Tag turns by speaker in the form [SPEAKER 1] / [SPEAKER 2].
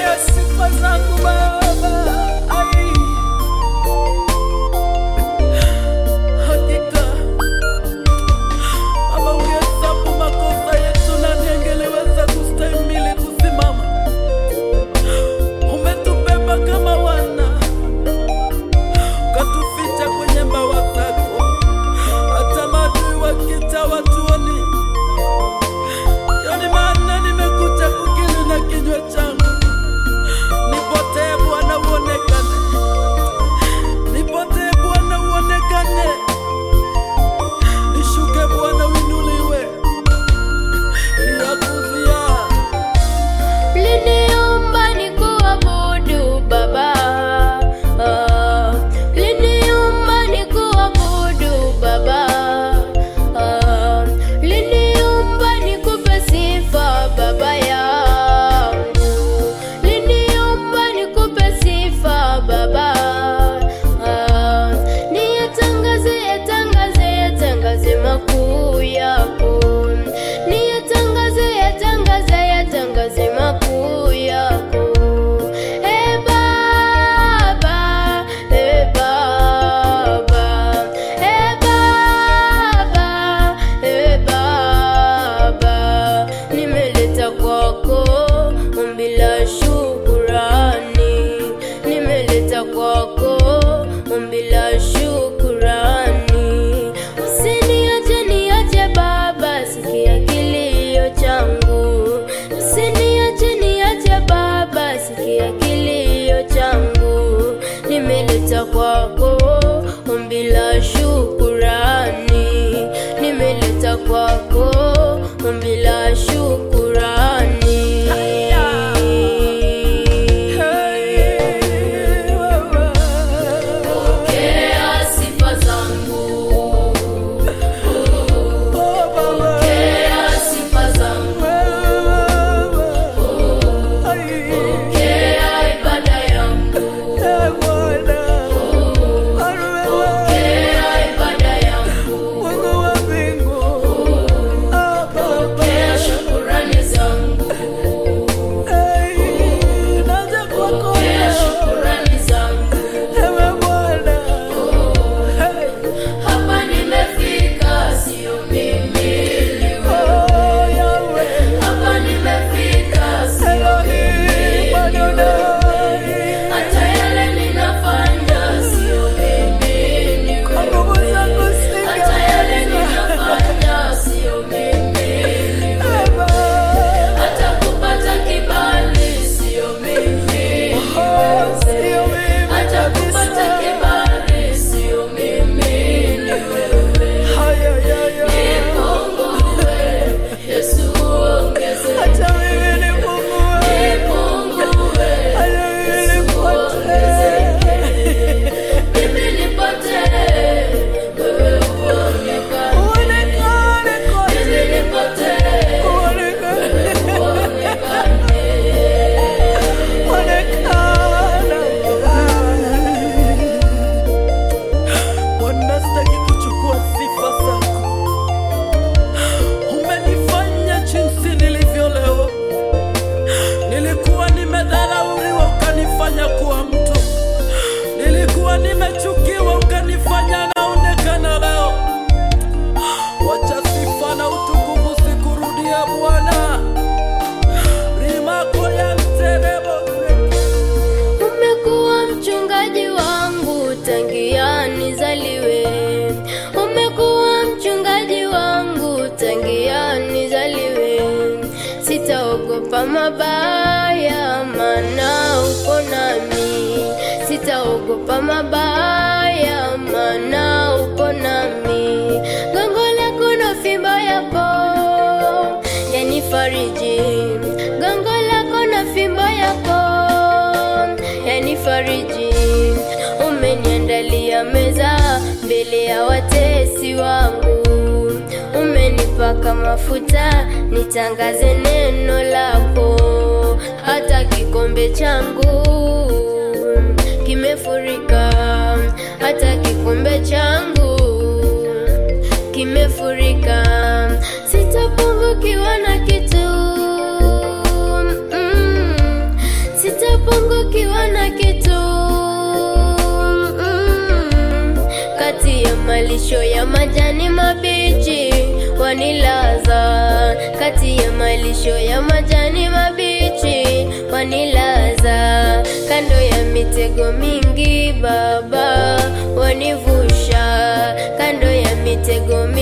[SPEAKER 1] Pokea sifa zangu Baba. Ai. Hakika Baba, ungehesabu makosa yetu, nani angeliweza kustahimili kusimama? Umetubeba kama wana, ukatuficha kwenye mbawa zako, hata maadui wakita watuoni. Yani maana nimekuja kukiri na kinywa changu, nipotee Bwana uonekane, nipotee Bwana uonekane, nishuke Bwana uinuliwe, yakuzia
[SPEAKER 2] Uliniumba nikuabudu Baba, Ah, uliniumba nikuabudu Baba, Ah, uliniumba nikupe sifa Baba yangu, uliniumba nikupe sifa Baba, Ah, niyatangaze yatangaze yatangaze makuu yako, niyatangaze yatangaze yatangaze makuu yako. E Baba, e Baba, e Baba, e Baba, nimeleta kwako ombi la shukurani, nimeleta kwako ombi la shukurani. Usiniache niache Baba, sikia kilio changu. Usiniache niache Baba, sikia kilio changu. Nimeleta kwako ombi la shukurani, nimeleta kwako ombi la shukurani. Pokea sifa zangu, pokea sifa zangu, pokea ibada yangu, pokea ibada yangu, pokea shukurani zangu, pokea shukurani zangu. Hapa nimefika, sio mimi ni wewe. Hapa nimefika, sio mimi ni wewe. Hata yale ninafanya, sio mimi ni wewe. Hata yale ninafanya, sio mimi ni wewe. Hata kupata kibali, sio mimi ni wewe. Hata kupata kibali, sio mimi ni wewe. Nipungue, Yesu ongezeke. Nipungue, Yesu ongezeke. Mimi nipotee, wewe uonekane. Mimi nipotee, wewe uonekane.
[SPEAKER 1] Bwana, sitaki kuchukua sifa zako. Umenifanya jinsi nilivyo leo. Nilikuwa nimedharauliwa, ukanifanya kuwa mtu. Nilikuwa nimechukiwa, ukanifanya naonekana leo. Wacha sifa na utukufu sikurudia Bwana. Rimako ya mterebo
[SPEAKER 2] Umekuwa mchungaji wangu tangia nizaliwe. Umekuwa mchungaji wangu tangia nizaliwe. Sitaogopa mabaya, maana uko nami. Sitaogopa mabaya, maana uko nami. Gongo lako na fimbo yako yanifariji. Gongo lako na fimbo yako yanifariji. Umeniandalia meza mbele ya watesi wangu, umenipaka mafuta nitangaze neno lako. Hata kikombe changu kimefurika, hata kikombe changu kimefurika, sitapungukiwa na kitu mm, malisho ya majani mabichi wanilaza, kati ya malisho ya majani mabichi wanilaza, kando ya mitego mingi Baba wanivusha, kando ya mitego mingi